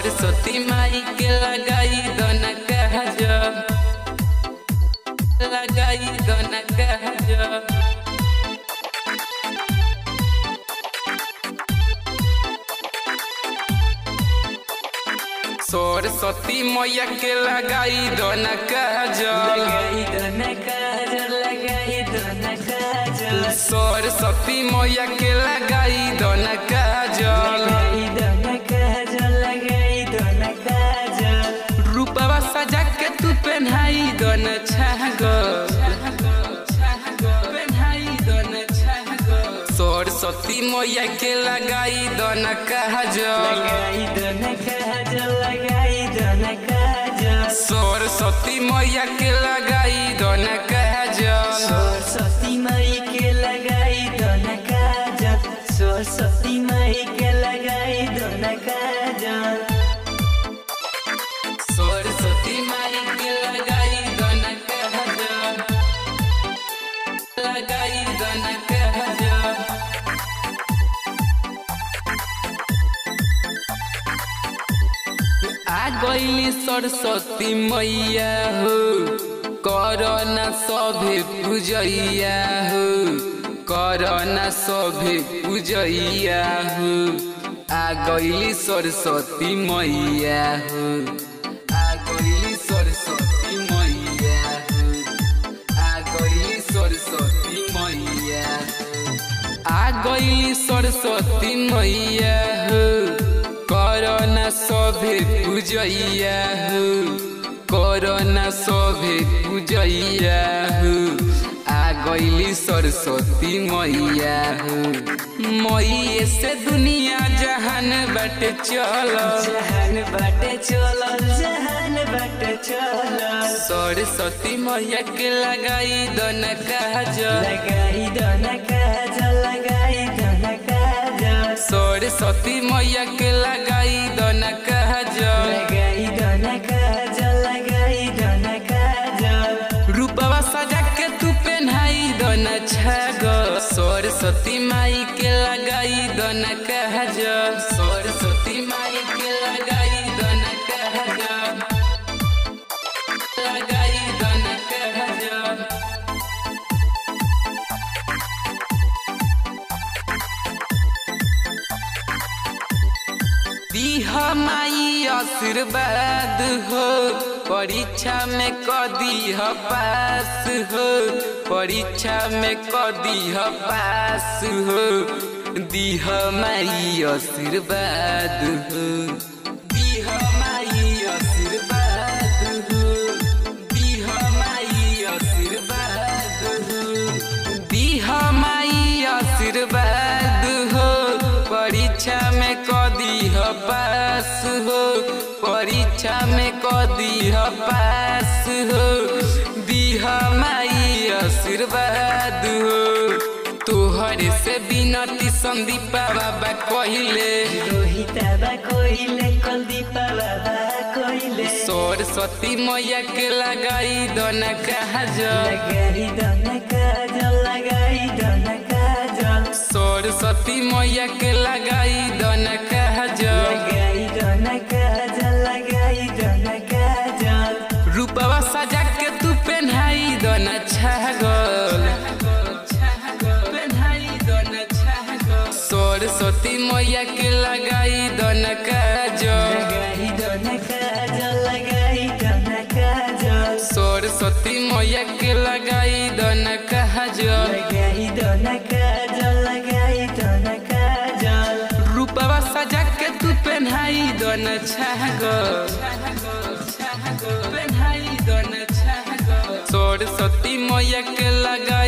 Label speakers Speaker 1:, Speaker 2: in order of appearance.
Speaker 1: सरस्वती माई के लगाई दन कहज लगाई दन कहज सरस्वती मैया के लगाई दन कहजल
Speaker 2: लगाई दन काजल लगाई दन काजल
Speaker 1: सरस्वती मैया के लगाई दन कहजल
Speaker 2: लगाई दन काजल लगाई दन काजल
Speaker 1: रूपवा सजा के तू पहनाई दन छागल सरस्वती मैया के लगाई दन कहजल
Speaker 2: लगाई दन काजल लगाई दन काजल
Speaker 1: सरस्वती मैया के लगाई दन कहजल
Speaker 2: सरस्वती माई के लगाई दन काजल सरस्वती माई के लगाई दन काजल
Speaker 1: सरस्वती माई के लगाई दन कहजल लगाई दन कहजल आ गईली सरस्वती मैया हो करना सभे पूजैया हो करना सभे पूजैया हो आ गईली सरस्वती मैया हो आ गईली सरस्वती मैया हो आ गईली सरस्वती मैया हो आ गईली सरस्वती मैया हो करना सभे पूजैया हो करना सभे पूजैया हो आ गईली सरस्वती मैया हो मैये से दुनिया जहान बट चल
Speaker 2: जहान बाटे चलल जहान बाटे चलल
Speaker 1: सरस्वती मैया के लगाई दन काजल
Speaker 2: लगाई दन काजल लगाई दन काजल
Speaker 1: सरस्वती मैया के लगाई दन काजल
Speaker 2: लगाई दन काजल लगाई दन काजल
Speaker 1: रूपवा सजा के तू पहनाई दन छागल सरस्वती माई के लगाई दन काजल सरस्वती माई के लगाई दन काजल लगाई दन काजल दीह माई आशीर्वाद हो परीक्षा में कदीह पास हो परीक्षा में कदीह पास हो दीह माई आशीर्वाद हो दीह माई आशीर्वाद हो दीह माई आशीर्वाद हो दीह माई आशीर्वाद हो परीक्षा में कदीह पास हो परीक्षा में कदीह पास हो दीह माई आशीर्वाद हो तोहरे से बिनती संदीपा बाबा कहिले
Speaker 2: रोहिता बा कोइले कुलदीपा बाबा कोइले
Speaker 1: सरस्वती मैया के लगाई दन काजल
Speaker 2: लगाई दन काजल लगाई दन काजल
Speaker 1: सरस्वती मैया के लगाई दन काजल
Speaker 2: लगाई दन काजल लगाई दन काजल
Speaker 1: रूपवा सजा के तू पहनाई दन छागल सरस्वती मैया के लगाई दन काजल
Speaker 2: लगाई दन काजल लगाई दन काजल
Speaker 1: सरस्वती मैया के लगाई दन काजल
Speaker 2: लगाई दन काजल लगाई दन काजल
Speaker 1: रूपवा सजा के तू पहनाई दन छागल पहनाई दन छागल सरस्वती मैया के लगा